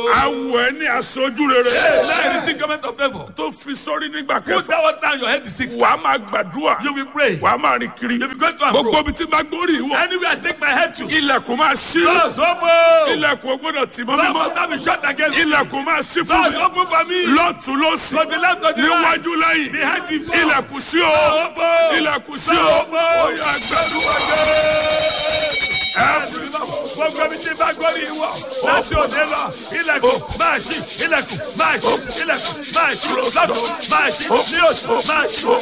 awọ ẹ ní aṣojú rere Hey, now you receive government of favor. tó fi sórí nígbà Put kẹfà that one down your head is six. wàá máa gbàdúrà You will pray. wàá máa rìn kiri You will go to and gbogbo fro. ibi tí bá gbórí ìwọ Anywhere I take my head to. ilẹ̀kùn máa ṣí Doors open. ilẹ̀kùn ò gbọ́dọ̀ tì mọ́ Doors mímọ́ must not be shut against me. ilẹ̀kùn máa ṣí fún Doors mi open for me. lọ́tún lọ́sì To the left, to the right. níwájú lẹ́yìn Behind before. ilẹ̀kùn sí o Open. ilẹ̀kùn sí o Doors open. ó yá gbàdúrà gbogbo mi ti bá gbórí ìwọ láti òde lọ ilẹ̀kùn máa ṣí ilẹ̀kùn máa ṣí ilẹ̀kùn máa ṣí lọ́dún máa ṣí ní oṣù máa ṣí